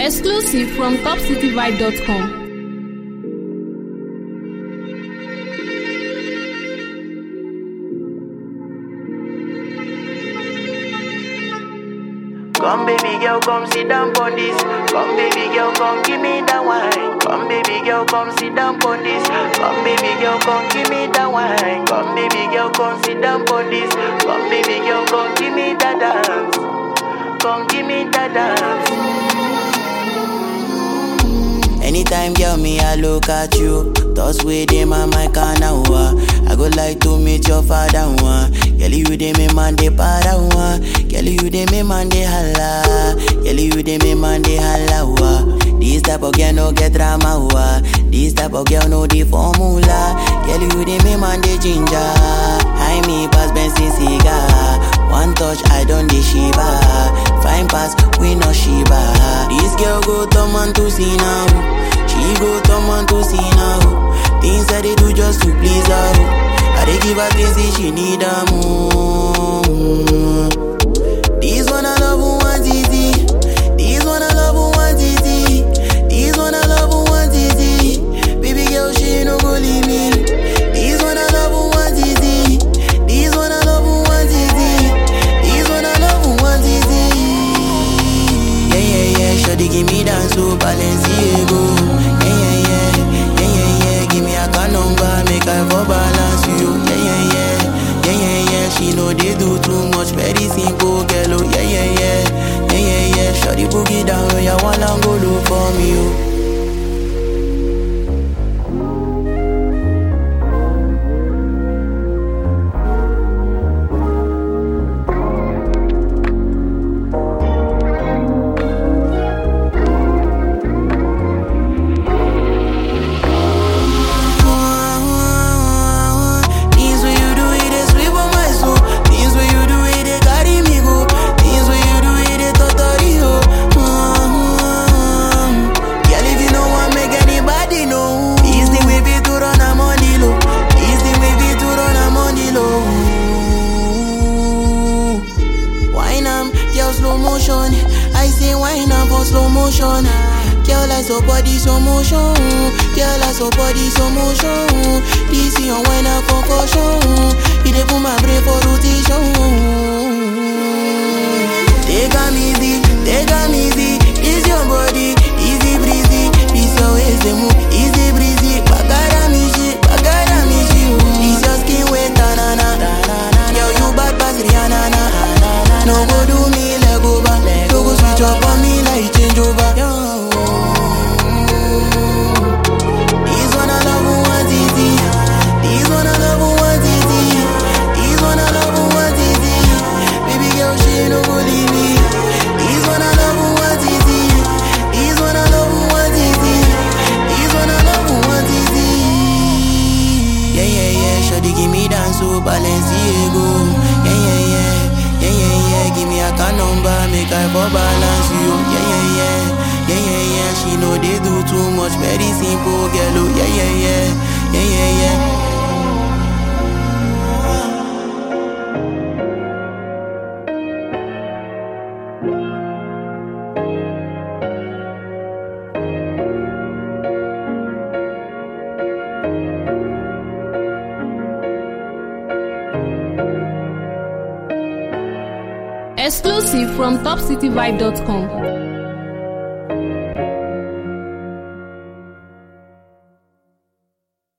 Exclusive from topcityvibe.com. Come baby girl, come sit down on this. Come baby girl, come give me that wine. Come baby girl, come sit down on this. Come baby girl, come give me that wine. Come baby girl, come sit down on this. Come baby girl, come give me that dance. Come give me that dance. Anytime, girl, me, I look at you. Thoughts with them and my kana I go like to meet your father one. Girl, you dey me man de para one. Girl, you dey me man de holla. Girl, you dey me man de holla wa. This type of girl no get drama wa. This type of girl no the formula. Girl, you dey me man de ginger. High me pass Benson cigar. One touch, I don't dey shiba. Fine pass, we no shiba. This girl go turn man to see now. She go turn man to see now. Things that they do just to please her. I dey give her things that she need her more. This one I love who wants easy. This one I love who wants easy. This one I love who wants easy. Baby girl, she no go leave me. This one I love who wants easy. This one I love who wants easy. This one I love who wants easy. Yeah, yeah, yeah. Shawty give me dance to Balenciaga. Yeah, yeah, yeah. Yeah, yeah, yeah. Give me a car number, make I for balance you. Yeah, yeah, yeah. Yeah, yeah, yeah. She know they do too much, very simple, girl. Oh, yeah, yeah, yeah. Yeah, yeah, yeah. Shawty boogie down, oh, yeah, one and go look for me, oh. Things when you do it, they sweep on my soul. Things when you do it, they carry me go. Things when you do it, they totally ho. Mm-hmm. Girl, if you know want make anybody know. This thing we be to run a money low. This thing we be to run a money low. Wine am, girl slow motion. I say wine am for slow motion. Girl, I so body slow motion. Girl, I so body slow motion. This your wine a concussion. You dey put my brain for rotation. Take a easy, take a easy. This your body, easy breezy. This your waist they move, easy breezy. Bagara me shit, bagara me shit. This your skin wet, na na na. Girl, you bad pass Rihanna na. No go do me leg over, no go switch up on me like change over. This one I love who wants easy. This one I love who wants easy. This one I love who wants easy. Baby girl, she no go leave me. This one I love who wants easy. This one I love who wants easy. This one I love who wants easy. Yeah, yeah, yeah. Shawty give me dance to Balenciaga. Yeah, yeah, yeah. Yeah, yeah, yeah. Give me a car number, make I for balance you. Yeah, yeah, yeah. Yeah, yeah, yeah. She know they do too much, very simple, girl. Oh, yeah, yeah, yeah. Yeah, yeah, yeah. Exclusive from topcityvibe.com.